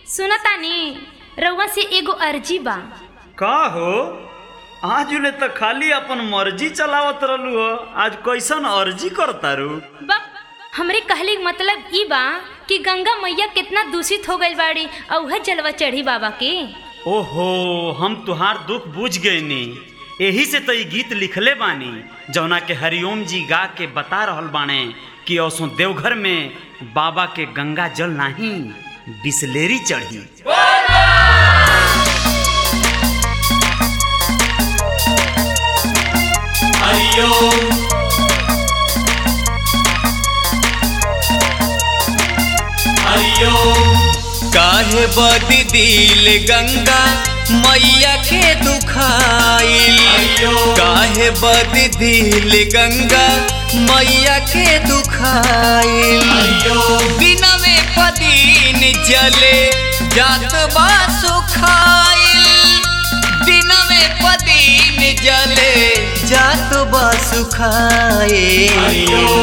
सुनतानी रउआ से एगो अर्जी बा का हो आज ले तो खाली अपन मर्जी चलावत रहलू हो आज कैसन अर्जी करतारू बा हमरे कहले के मतलब ई बा कि गंगा मैया कितना दूषित हो गइल बाड़ी और वह जलवा चढ़ी बाबा के ओहो हम तुहार दुख बुझ गए नी यही से तो ई गीत लिखले बानी जौना के हरिओम जी गा के बता रहल बाणे कि औसो देवघर में बाबा के गंगा जल नहीं बिसलेरी चढ़ी काहे बदी दिल गंगा मैया के दुखाइल काहे बदी दिल गंगा मैया के दुखाइल बिना में पदीन जले जात बा सुखाइल दिन में पदीन जले जात बा सुखाइल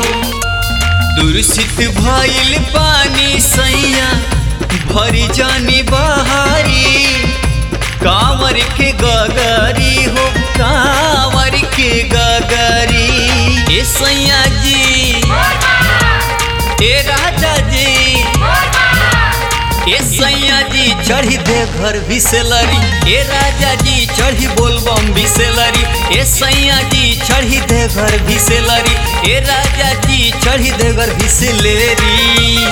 दूषित भइल पानी सैया भरी जानी बहारी कांवर के गगरी हो कांवर के गगरी ए सैया जी ए राजा जी ए सैया जी चढ़ी दे घर बिसलरी ए राजा जी चढ़ी बोलबम बिसलरी ए सैया जी चढ़ी दे घर बिसलरी ए राजा जी चढ़ी दे घर बिसलेरी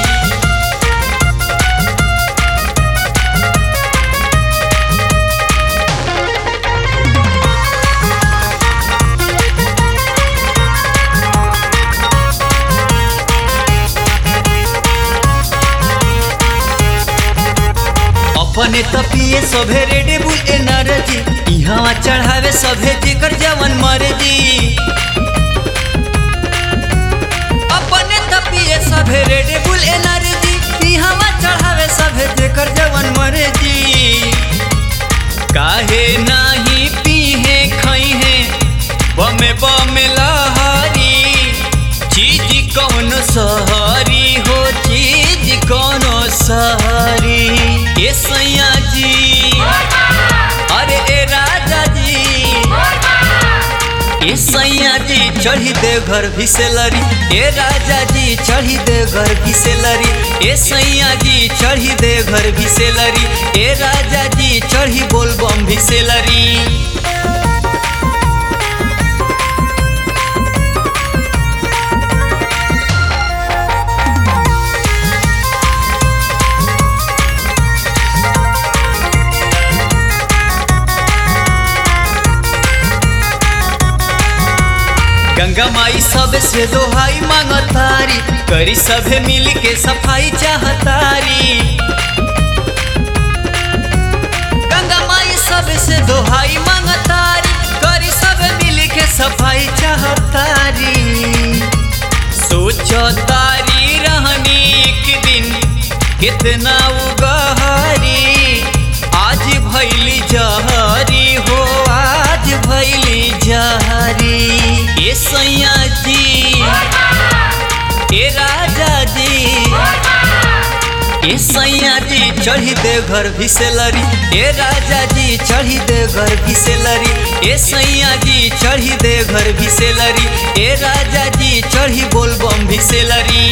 अपने तपिए सभे रेडे बुल एनर्जी इहाँ चढ़ावे सभे जेकर जवन मर्जी अपने तपिए सभे रेडे बुल एनर्जी इहाँ चढ़ावे सभे जेकर जवन मर्जी काहे नाही पीहे खइहे बमे बमे लहारी चीज कौन सहरी हो चीज कौन सहरी ए सैया जी अरे ए राजा जी ए सैया जी चढ़ी दे घर भिसेलरी ए राजा जी चढ़ी दे घर भिसेलरी ए सैया जी चढ़ी दे घर भिसेलरी ए राजा जी चढ़ी बोलबम भिसेलरी गंगा माई सब से दोहाई मांगतारी करी सभे मिल के सफाई चाहतारी गंगा माई सब से दोहाई मांगतारी करी सभे मिल के सफाई चाहतारी सोचो तारी रहनी एक दिन कितना उगहरी आज भैली जहरी हो आज भैली जहरी ए सैया जी ए राजा जी ए सैया जी चढ़ी दे घर भिसेलरी ए राजा जी चढ़ी दे घर भिसेलरी ए सैया जी चढ़ी दे घर भिसेलरी ए राजा जी चढ़ी बोलबम भिसेलरी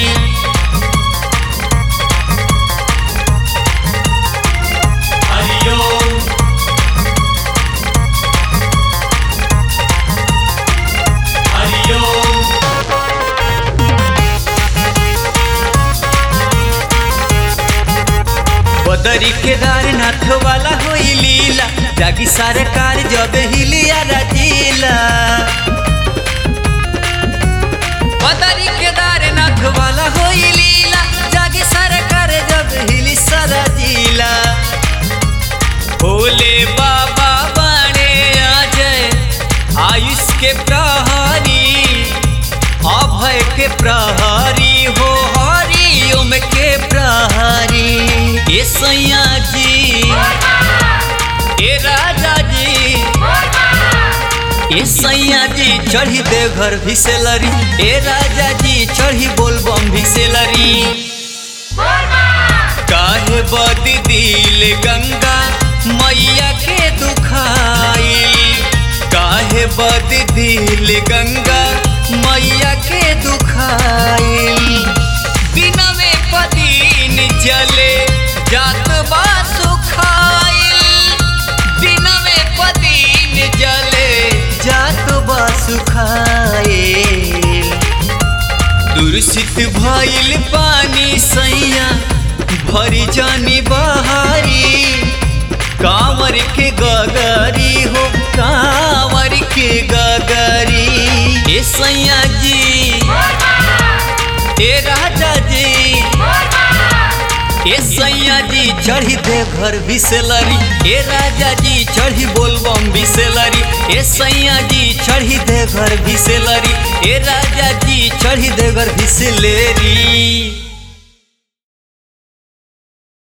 बदरी केदारनाथ वाला होई लीला जागी सरकार जब हिलिया रजीला बदरी केदारनाथ वाला होई लीला जागी सरकार जब हिली सरजीला भोले बाबा बने अजय आयुष के प्रहरी अभय के प्रहरी हो हरिओम के प्रहरी ए सैया जी ए राजा जी ए सैया जी चढ़ी दे घर भिसेलरी ए राजा जी चढ़ी बोलबम भिसेलरी काहे बद दिल गंगा मैया के दुखाइल काहे बद दिल गंगा मैया के दुखाइल दिनवे पदीन चले जात बा सुखाइल दिनवे पदीन जले जात बा सुखाइल दूषित भइल पानी सैया भरी जानी बहारी कांवर के गगरी हो कांवर के गगरी ए सैया जी ए राजा जी ए सैया जी चढ़ी दे घर बिसेलरी ए राजा जी चढ़ी बोलबम बिसेलरी ए सैया जी चढ़ी दे घर बिसेलरी ए राजा जी चढ़ी दे घर बिसेलरी